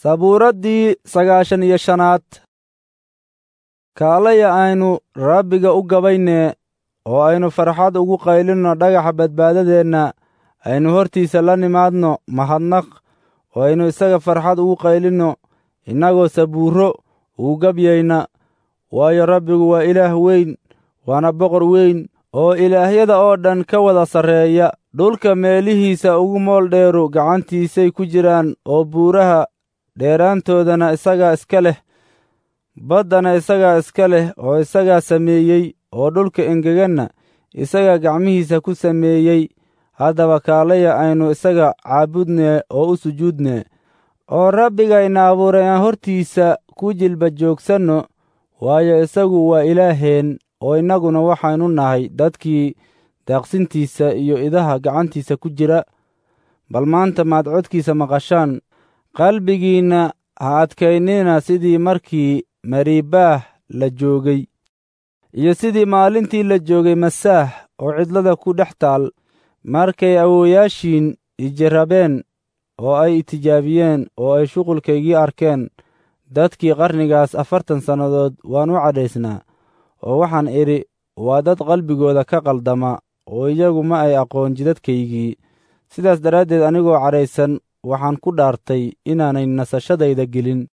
sabuuraddii sagaashan iyo shanaad kaalaya aynu rabbiga u gabaynee oo aynu farxad ugu qaylinno dhagaxa badbaadadeenna aynu hortiisa la nimaadno mahadnaq oo aynu isaga farxad ugu qaylinno innagoo sabuurro ugu gabyayna waayo rabbigu waa ilaah weyn waana boqor weyn oo ilaahyada oo dhan ka wada sarreeya dhulka meelihiisa ugu mool dheeru gacantiisay ku jiraan oo buuraha dheeraantoodana isagaa iska leh baddana isagaa iska leh oo isagaa sameeyey oo dhulka engeganna isagaa gacmihiisa ku sameeyey haddaba kaalaya aynu isaga caabudnee oo u sujuudnee oo rabbigayna abuuray aan hortiisa ku jilba joogsanno waayo isagu waa ilaaheen oo innaguna waxaynu nahay dadkii daaqsintiisa iyo idaha gacantiisa ku jira bal maanta maad codkiisa maqashaan qalbigiinna ha adkaynina sidii markii mariibaah la joogay iyo sidii maalintii la joogay masaax oo cidlada ku dhex taal markay awoowayaashiin ijirabeen oo ay itijaabiyeen oo ay shuqulkaygii arkeen dadkii qarnigaas afartan sannadood waan u cadhaysnaa oo waxaan idhi waa dad qalbigooda ka qaldama oo iyagu ma ay aqoon jidadkaygii sidaas daraaddeed anigoo cadhaysan waxaan ku dhaartay inaanay nasashadayda gelin